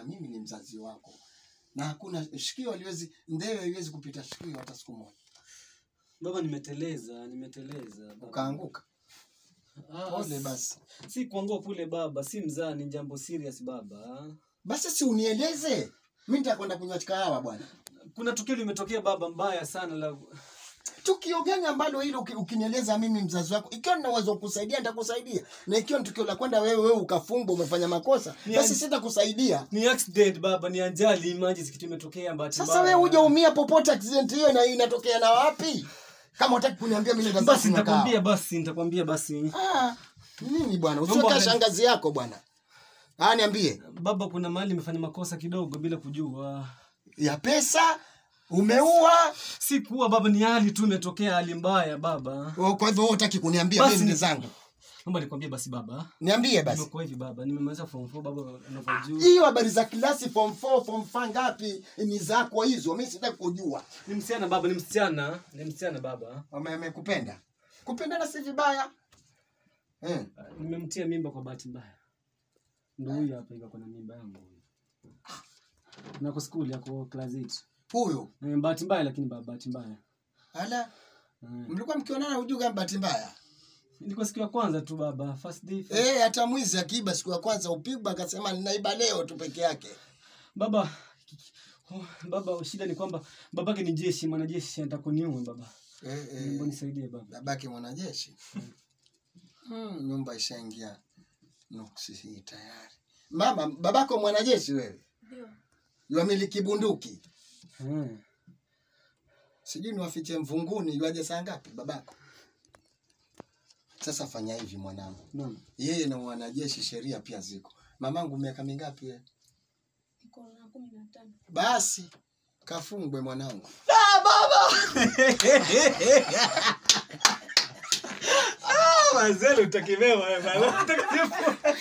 kusikiliza mimi ni mzazi wako na hakuna shikio haliwezi ndewe haiwezi kupita shikio hata siku moja baba nimeteleza nimeteleza baba. ukaanguka Ah, pole s- basi si kuangua kule baba si mzaa ni jambo serious baba basi si unieleze mi nitakwenda kunywa kahawa bwana kuna tukio limetokea baba mbaya sana la tukio gani ambalo hilo uki- ukinieleza mimi mzazi wako ikiwa nina uwezo wa kusaidia nitakusaidia na ikiwa ni tukio la kwenda wewe wewe ukafungwa umefanya makosa Ni basi aj- sitakusaidia ni accident baba ni ajali imagine kitu imetokea bahati sasa mbaya. wewe hujaumia popote accident hiyo na inatokea na wapi kama utaki kuniambia mimi nenda basi zangu kunywa kahawa. nitakwambia basi nitakwambia basi Ah, nini bwana Mambo usiweka haya- shangazi yako bwana ah niambie baba kuna mahali nimefanya makosa kidogo bila kujua ya pesa umeua si kuwa baba ni hali tu imetokea hali mbaya baba Oh, kwa hivyo wewe hutaki kuniambia Basi mimi ni- ndio zangu naomba nikwambie basi baba niambie basi nimekuwa hivi baba nimemaliza form 4 baba unavyojua hiyo habari za klasi form 4 form 5 ngapi ni zako hizo mimi sitaki kujua ni msichana baba ni msichana ni msichana baba Wame- amekupenda kupendana si vibaya eh. nimemtia mimba kwa bahati mbaya ndo huyu hapa hivi ako na mimba yangu huyu nako skuli ako class 8 huyo Eh, bahati mbaya lakini ba- bahati mbaya ala Eh, mlikuwa mkionana hujui kama bahati mbaya ilikuwa siku ya kwanza tu baba first day first... eh hata mwizi akiiba siku ya kwanza upigwa akasema ninaiba leo tu peke yake baba oh, baba shida ni kwamba babake ni jeshi mwanajeshi anataka kuniue baba eh, Mungu eh, nisaidie baba babake mwanajeshi hmm, nyumba ishaingia nuksi hii tayari mama babako mwanajeshi wewe Ndio. yuamiliki bunduki Eh, sijui niwafiche mvunguni yuaje saa ngapi babako sasa fanya hivi mwanangu naam. yeye na wanajeshi sheria pia ziko mamangu miaka mingapi wewe Niko na kumi na tano. basi kafungwe mwanangu Mazelo utakimewa wewe baba.